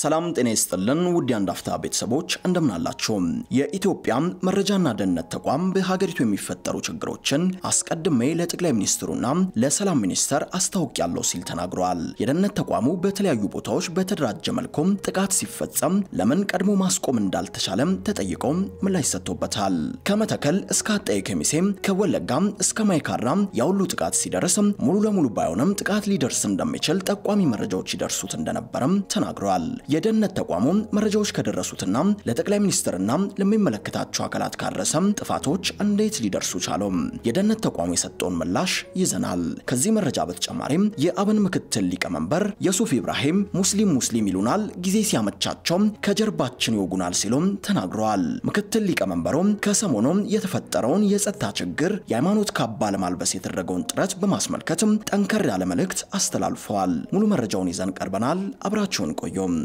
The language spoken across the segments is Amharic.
ሰላም ጤና ይስጥልን ውድ የአንድ አፍታ ቤተሰቦች እንደምን አላችሁ? የኢትዮጵያ መረጃና ደህንነት ተቋም በሀገሪቱ የሚፈጠሩ ችግሮችን አስቀድሜ ለጠቅላይ ሚኒስትሩና ለሰላም ሚኒስተር አስታውቂያለሁ ሲል ተናግሯል። የደህንነት ተቋሙ በተለያዩ ቦታዎች በተደራጀ መልኩም ጥቃት ሲፈጸም ለምን ቀድሞ ማስቆም እንዳልተቻለም ተጠይቆ ምላሽ ሰጥቶበታል። ከመተከል እስከ አጣዬ ከሚሴም ከወለጋም እስከ ማይካድራም ያሁሉ ጥቃት ሲደርስ ሙሉ ለሙሉ ባይሆንም ጥቃት ሊደርስ እንደሚችል ጠቋሚ መረጃዎች ይደርሱት እንደነበረም ተናግረዋል። የደህንነት ተቋሙ መረጃዎች ከደረሱትና ለጠቅላይ ሚኒስትርና ለሚመለከታቸው አካላት ካረሰም ጥፋቶች እንዴት ሊደርሱ ቻሉ? የደህንነት ተቋሙ የሰጠውን ምላሽ ይዘናል። ከዚህ መረጃ በተጨማሪም የአብን ምክትል ሊቀመንበር የሱፍ ኢብራሂም ሙስሊም ሙስሊም ይሉናል፣ ጊዜ ሲያመቻቸው ከጀርባችን ይወጉናል ሲሉም ተናግረዋል። ምክትል ሊቀመንበሩም ከሰሞኑ የተፈጠረውን የጸጥታ ችግር የሃይማኖት ካባ ለማልበስ የተደረገውን ጥረት በማስመልከትም ጠንከር ያለ መልእክት አስተላልፈዋል። ሙሉ መረጃውን ይዘን ቀርበናል። አብራችሁን ቆዩም።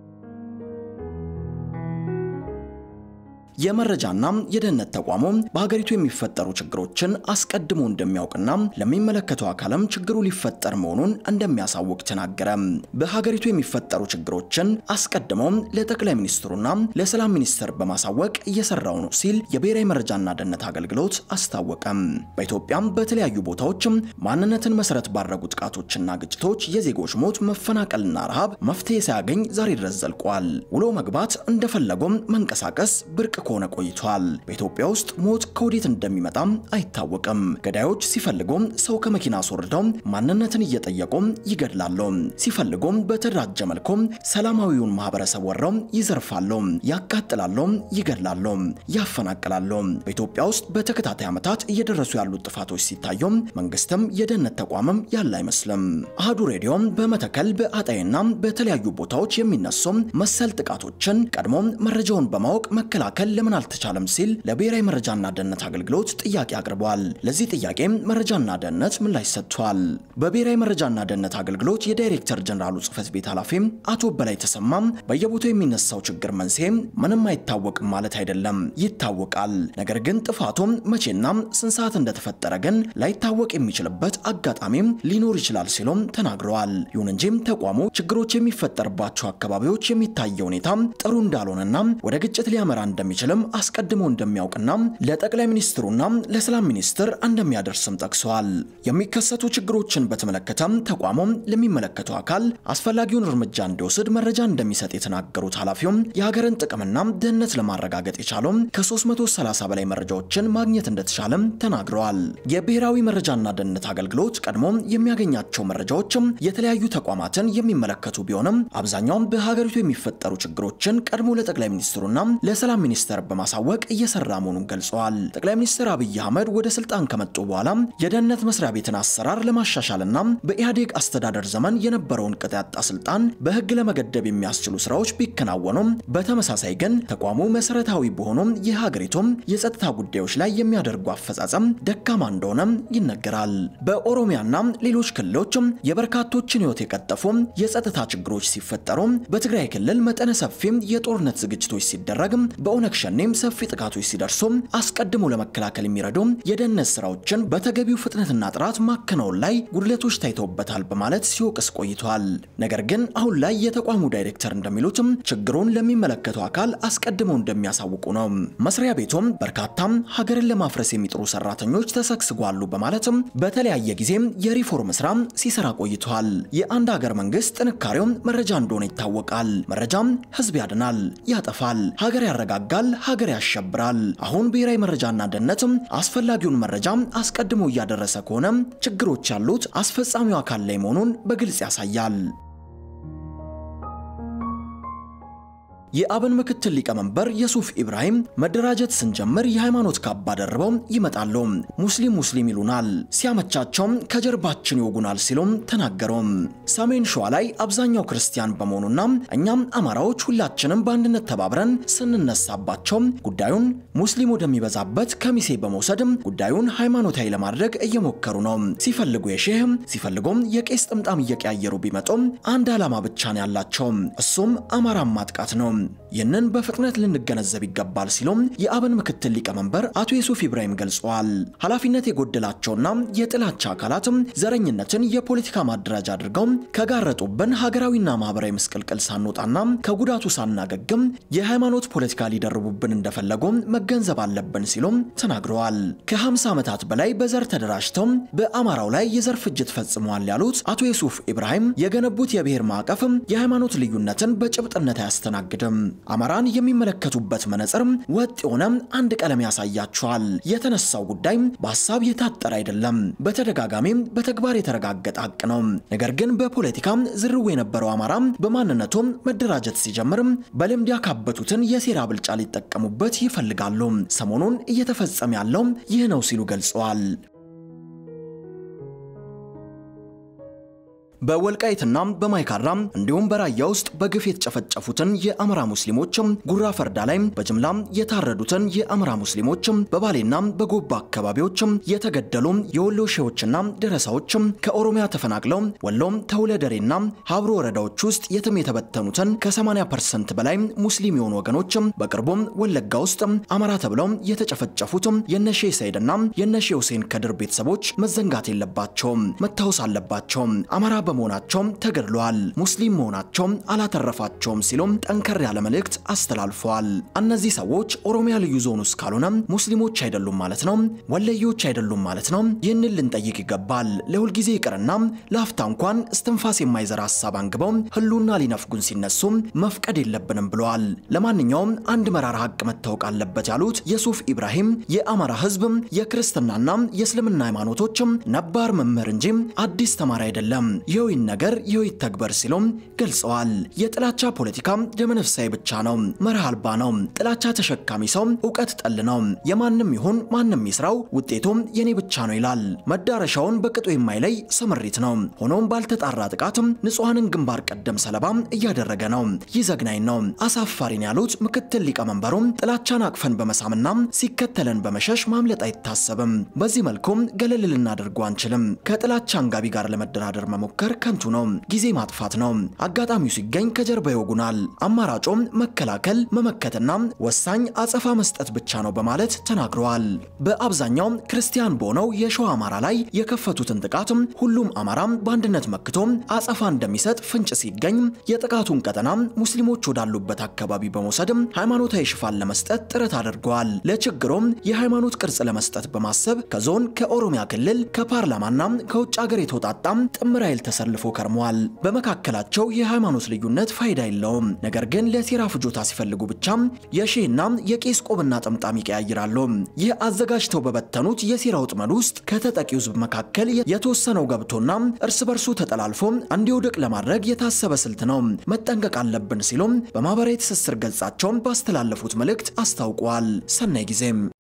የመረጃና የደህንነት ተቋሙ በሀገሪቱ የሚፈጠሩ ችግሮችን አስቀድሞ እንደሚያውቅና ለሚመለከተው አካልም ችግሩ ሊፈጠር መሆኑን እንደሚያሳውቅ ተናገረ። በሀገሪቱ የሚፈጠሩ ችግሮችን አስቀድሞ ለጠቅላይ ሚኒስትሩና ለሰላም ሚኒስትር በማሳወቅ እየሰራው ነው ሲል የብሔራዊ መረጃና ደህንነት አገልግሎት አስታወቀ። በኢትዮጵያም በተለያዩ ቦታዎች ማንነትን መሰረት ባደረጉ ጥቃቶችና ግጭቶች የዜጎች ሞት፣ መፈናቀልና ረሃብ መፍትሄ ሳያገኝ ዛሬ ድረስ ዘልቋል። ውሎ መግባት እንደፈለጉም መንቀሳቀስ ብርቅ ከሆነ ቆይቷል። በኢትዮጵያ ውስጥ ሞት ከወዴት እንደሚመጣም አይታወቅም። ገዳዮች ሲፈልጉም ሰው ከመኪና አስወርደው ማንነትን እየጠየቁ ይገድላሉ። ሲፈልጉም በተደራጀ መልኩ ሰላማዊውን ማህበረሰብ ወረው ይዘርፋሉ፣ ያቃጥላሉ፣ ይገድላሉ፣ ያፈናቅላሉ። በኢትዮጵያ ውስጥ በተከታታይ ዓመታት እየደረሱ ያሉት ጥፋቶች ሲታዩ መንግስትም የደህንነት ተቋምም ያለ አይመስልም። አህዱ ሬዲዮ በመተከል በአጣይና በተለያዩ ቦታዎች የሚነሱ መሰል ጥቃቶችን ቀድሞ መረጃውን በማወቅ መከላከል ለምን አልተቻለም ሲል ለብሔራዊ መረጃና ደህንነት አገልግሎት ጥያቄ አቅርቧል። ለዚህ ጥያቄ መረጃና ደህንነት ምላሽ ሰጥቷል። በብሔራዊ መረጃና ደህንነት አገልግሎት የዳይሬክተር ጀነራሉ ጽህፈት ቤት ኃላፊ አቶ በላይ ተሰማም በየቦታው የሚነሳው ችግር መንስኤ ምንም አይታወቅም ማለት አይደለም፣ ይታወቃል። ነገር ግን ጥፋቱም መቼና ስንት ሰዓት እንደተፈጠረ ግን ላይታወቅ የሚችልበት አጋጣሚም ሊኖር ይችላል ሲሉም ተናግረዋል። ይሁን እንጂ ተቋሙ ችግሮች የሚፈጠርባቸው አካባቢዎች የሚታየው ሁኔታ ጥሩ እንዳልሆነና ወደ ግጭት ሊያመራ እንደሚችልም አስቀድሞ እንደሚያውቅና ለጠቅላይ ሚኒስትሩና ለሰላም ሚኒስትር እንደሚያደርስም ጠቅሰዋል። የሚከሰቱ ችግሮችን በተመለከተም ተቋሙም ለሚመለከተው አካል አስፈላጊውን እርምጃ እንዲወስድ መረጃ እንደሚሰጥ የተናገሩት ኃላፊውም የሀገርን ጥቅምና ደህንነት ለማረጋገጥ የቻለው ከ330 በላይ መረጃዎችን ማግኘት እንደተቻለም ተናግረዋል። የብሔራዊ መረጃና ደህንነት አገልግሎት ቀድሞ የሚያገኛቸው መረጃዎችም የተለያዩ ተቋማትን የሚመለከቱ ቢሆንም አብዛኛውም በሀገሪቱ የሚፈጠሩ ችግሮችን ቀድሞ ለጠቅላይ ሚኒስትሩና ለሰላም ሚኒስተር በማሳወቅ እየሰራ መሆኑን ገልጸዋል። ጠቅላይ ሚኒስትር አብይ አህመድ ወደ ስልጣን ከመጡ በኋላ የደህንነት መስሪያ ቤትን አሰራር ለማሻሻልና በኢህአዴግ አስተዳደር ዘመን የነበረውን ቅጥ ያጣ ስልጣን በህግ ለመገደብ የሚያስችሉ ስራዎች ቢከናወኑም በተመሳሳይ ግን ተቋሙ መሰረታዊ በሆኑም የሀገሪቱም የጸጥታ ጉዳዮች ላይ የሚያደርጉ አፈጻጸም ደካማ እንደሆነ ይነገራል። በኦሮሚያና ሌሎች ክልሎችም የበርካቶችን ህይወት የቀጠፉ የጸጥታ ችግሮች ሲፈጠሩ በትግራይ ክልል መጠነ ሰፊም የጦርነት ዝግጅቶች ሲደረግ በኦነግ ሸኔም ሰፊ ጥቃቶች ሲደርሱ አስቀድሞ ለመከላከል የሚረዱ የደህንነት ስራዎችን በተገቢው ፍጥነትና ጥራት ማከናወን ላይ ጉድለቶች ታይተውበታል በማለት ሲወቅስ ቆይቷል። ነገር ግን አሁን ላይ የተቋሙ ዳይሬክተር እንደሚሉትም ችግሩን ለሚመለከተው አካል አስቀድመው እንደሚያሳውቁ ነው። መስሪያ ቤቱም በርካታም ሀገርን ለማፍረስ የሚጥሩ ሰራተኞች ተሰግስጓሉ በማለትም በተለያየ ጊዜም የሪፎርም ስራ ሲሰራ ቆይቷል። የአንድ ሀገር መንግስት ጥንካሬው መረጃ እንደሆነ ይታወቃል። መረጃም ህዝብ ያድናል፣ ያጠፋል፣ ሀገር ያረጋጋል፣ ሀገር ያሸብራል። አሁን ብሔራዊ መረጃና ደህንነትም አስፈላጊውን መረጃ አስቀድሞ እያደረሰ ከሆነ ችግሮች ያሉት አስፈጻሚው አካል ላይ መሆኑን በግልጽ ያሳያል። የአብን ምክትል ሊቀመንበር የሱፍ ኢብራሂም መደራጀት ስንጀምር የሃይማኖት ካባ ደርበው ይመጣሉ፣ ሙስሊም ሙስሊም ይሉናል፣ ሲያመቻቸውም ከጀርባችን ይወጉናል ሲሉም ተናገሩ። ሰሜን ሸዋ ላይ አብዛኛው ክርስቲያን በመሆኑና እኛም አማራዎች ሁላችንም በአንድነት ተባብረን ስንነሳባቸው ጉዳዩን ሙስሊም ወደሚበዛበት ከሚሴ በመውሰድ ጉዳዩን ሃይማኖታዊ ለማድረግ እየሞከሩ ነው። ሲፈልጉ የሼህ ሲፈልጉም የቄስ ጥምጣም እየቀያየሩ ቢመጡም አንድ ዓላማ ብቻ ነው ያላቸው፣ እሱም አማራን ማጥቃት ነው። ይህንን በፍጥነት ልንገነዘብ ይገባል ሲሉም የአብን ምክትል ሊቀመንበር አቶ ዩሱፍ ኢብራሂም ገልጸዋል። ኃላፊነት የጎደላቸውና የጥላቻ አካላት ዘረኝነትን የፖለቲካ ማደራጃ አድርገው ከጋረጡብን ሀገራዊና ማህበራዊ ምስቅልቅል ሳንወጣና ከጉዳቱ ሳናገግም የሃይማኖት ፖለቲካ ሊደርቡብን እንደፈለጉ መገንዘብ አለብን ሲሉም ተናግረዋል። ከ50 ዓመታት በላይ በዘር ተደራጅተው በአማራው ላይ የዘር ፍጅት ፈጽመዋል ያሉት አቶ ዩሱፍ ኢብራሂም የገነቡት የብሔር ማዕቀፍ የሃይማኖት ልዩነትን በጭብጥነት አያስተናግድም። አማራን የሚመለከቱበት መነጽር ወጥ የሆነ አንድ ቀለም ያሳያቸዋል። የተነሳው ጉዳይ በሀሳብ የታጠረ አይደለም፣ በተደጋጋሚ በተግባር የተረጋገጠ ሀቅ ነው። ነገር ግን በፖለቲካ ዝርው የነበረው አማራ በማንነቱ መደራጀት ሲጀምር በልምድ ያካበቱትን የሴራ ብልጫ ሊጠቀሙበት ይፈልጋሉ። ሰሞኑን እየተፈጸመ ያለው ይህ ነው ሲሉ ገልጸዋል። በወልቃይትና በማይካድራ እንዲሁም በራያ ውስጥ በግፍ የተጨፈጨፉትን የአማራ ሙስሊሞች ጉራ ፈርዳ ላይ በጅምላ የታረዱትን የአማራ ሙስሊሞች በባሌና በጎባ አካባቢዎች የተገደሉ የወሎ ሼዎችና ደረሳዎች ከኦሮሚያ ተፈናቅለው ወሎ ተውለደሬና ሀብሮ ወረዳዎች ውስጥ የትም የተበተኑትን ከ80% በላይ ሙስሊም የሆኑ ወገኖች በቅርቡ ወለጋ ውስጥ አማራ ተብለው የተጨፈጨፉት የነሼ ሰይድና የነሼ ሁሴን ከድር ቤተሰቦች መዘንጋት የለባቸውም፣ መታወስ አለባቸው። አማራ በመሆናቸውም ተገድለዋል። ሙስሊም መሆናቸውም አላተረፋቸውም ሲሉም ጠንከር ያለ መልእክት አስተላልፈዋል። እነዚህ ሰዎች ኦሮሚያ ልዩ ዞን ውስጥ ካልሆነ ሙስሊሞች አይደሉም ማለት ነው፣ ወለዮች አይደሉም ማለት ነው። ይህንን ልንጠይቅ ይገባል። ለሁልጊዜ ይቅርና ለአፍታ እንኳን እስትንፋስ የማይዘራ ሀሳብ አንግበው ህሉና ሊነፍጉን ሲነሱ መፍቀድ የለብንም ብለዋል። ለማንኛውም አንድ መራራ ሀቅ መታወቅ አለበት ያሉት የሱፍ ኢብራሂም የአማራ ህዝብ የክርስትናና የእስልምና ሃይማኖቶችም ነባር መምህር እንጂ አዲስ ተማሪ አይደለም። ይህን ነገር ይህ ተግበር ሲሉም ገልጸዋል። የጥላቻ ፖለቲካ ደመነፍሳዊ ብቻ ነው፣ መርህ አልባ ነው። ጥላቻ ተሸካሚ ሰው እውቀት ጠል ነው። የማንም ይሁን ማንም ይስራው ውጤቱም የኔ ብቻ ነው ይላል። መዳረሻውን በቅጡ የማይለይ ስምሪት ነው። ሆኖም ባልተጣራ ጥቃት ንጹሐንን ግንባር ቀደም ሰለባ እያደረገ ነው። ይህ ዘግናኝ ነው፣ አሳፋሪን ያሉት ምክትል ሊቀመንበሩም ጥላቻን አቅፈን በመሳምና ሲከተለን በመሸሽ ማምለጥ አይታሰብም። በዚህ መልኩም ገለል ልናደርገው አንችልም። ከጥላቻ አንጋቢ ጋር ለመደራደር መሞከር ከንቱ ነው፣ ጊዜ ማጥፋት ነው። አጋጣሚው ሲገኝ ከጀርባ ይወጉናል። አማራጮም መከላከል፣ መመከትና ወሳኝ አጸፋ መስጠት ብቻ ነው በማለት ተናግረዋል። በአብዛኛው ክርስቲያን በሆነው የሸዋ አማራ ላይ የከፈቱትን ጥቃት ሁሉም አማራ በአንድነት መክቶ አጸፋ እንደሚሰጥ ፍንጭ ሲገኝ የጥቃቱን ቀጠና ሙስሊሞች ወዳሉበት አካባቢ በመውሰድ ሃይማኖታዊ ሽፋን ለመስጠት ጥረት አድርገዋል። ለችግሩም የሃይማኖት ቅርጽ ለመስጠት በማሰብ ከዞን ከኦሮሚያ ክልል ከፓርላማና ከውጭ ሀገር የተውጣጣ ጥምር ኃይል ተሰልፎ ከርመዋል። በመካከላቸው የሃይማኖት ልዩነት ፋይዳ የለውም። ነገር ግን ለሴራ ፍጆታ ሲፈልጉ ብቻ የሼህና የቄስ ቆብና ጥምጣም ይቀያይራሉ። ይህ አዘጋጅተው በበተኑት የሴራ ውጥመድ ውስጥ ከተጠቂው ሕዝብ መካከል የተወሰነው ገብቶና እርስ በርሱ ተጠላልፎ እንዲወድቅ ለማድረግ የታሰበ ስልት ነው። መጠንቀቅ አለብን ሲሉም በማህበራዊ ትስስር ገጻቸው ባስተላለፉት መልእክት አስታውቀዋል። ሰናይ ጊዜም